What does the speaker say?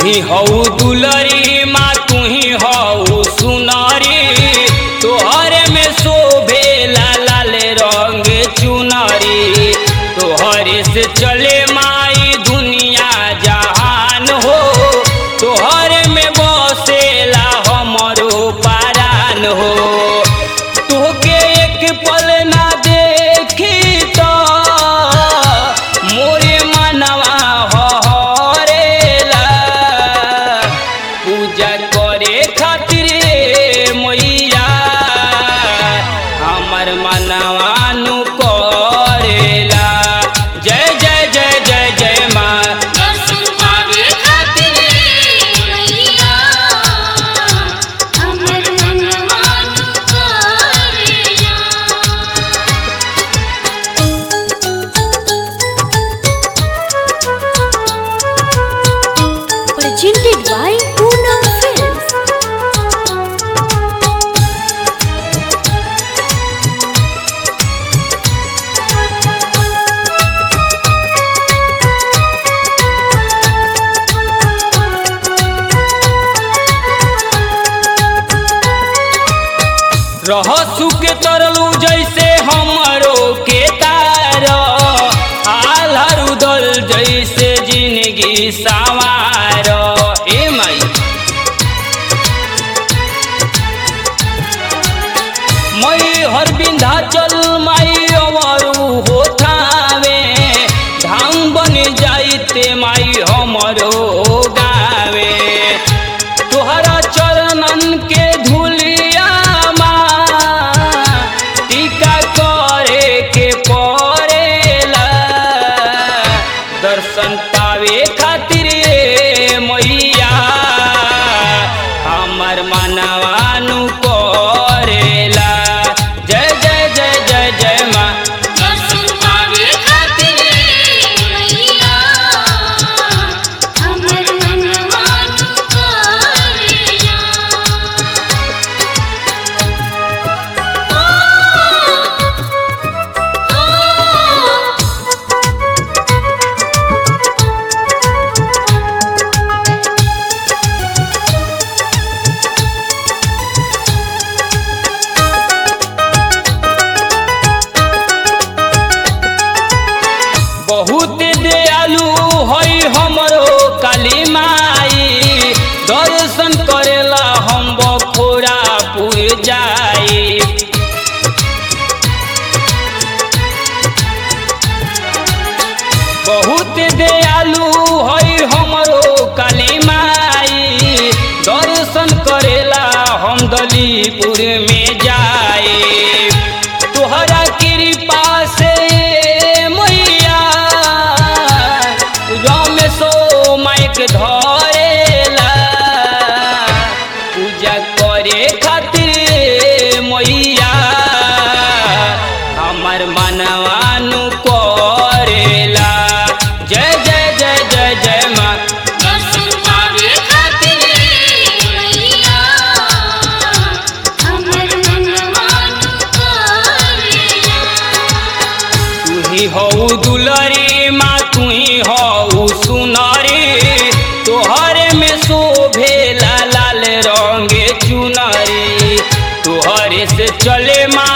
ही हऊ दुलरी माँ तू ही हऊ सुनरी तोहरे में शोभे लाल रंग चुनरी तोहरे से चले माई दुनिया जहान हो तोहरे में बसेला हमरो पारान हो तोहके एक पल ना देखी तो मोरे मनवा हरेला पूजा करे खातिर मैया हमर मनवा नु करेला जय जय जय जय जय माँ दर्शन पावे खातिर मैया हमर मनवा तू करेला presented by Poonam Films. रह सुख तरलू जैसे हमरो के तार आल्हर उदल जैसे जिंदगी सवार ए माई मई हर बिंधाचल माई अवरु होठावे धाम बन जाइते माई हमरो गावे तोहरा चरणन के धुलिया टीका करे के पड़ेला दर्शन पावे खातिर ए मैया हमर मनवानु करेला जय जय जय जय जय माँ दर्शन पावे खातिर मैया हमर मनवा तू करेला बहुत दयालु हई हमरो काली माई दर्शन करेला हम बखोरापुर जाई बहुत दयालु हई हमरो काली माई दर्शन करेला हम दलीपुर में जाए तोहरा कृपा से मैया रमेशो माइक धरेला पूजा करे खातिर मैया हमर मनवानु करेला जय जय जय जय जय माँ दर्शन पावे खातिर मैया हमर मनवा तू करेला तू ही हऊ दुलरी माँ तू ही हऊ सुनरी तोहरे में शोभे लाल रंग चुनरी तोहरे से चले माँ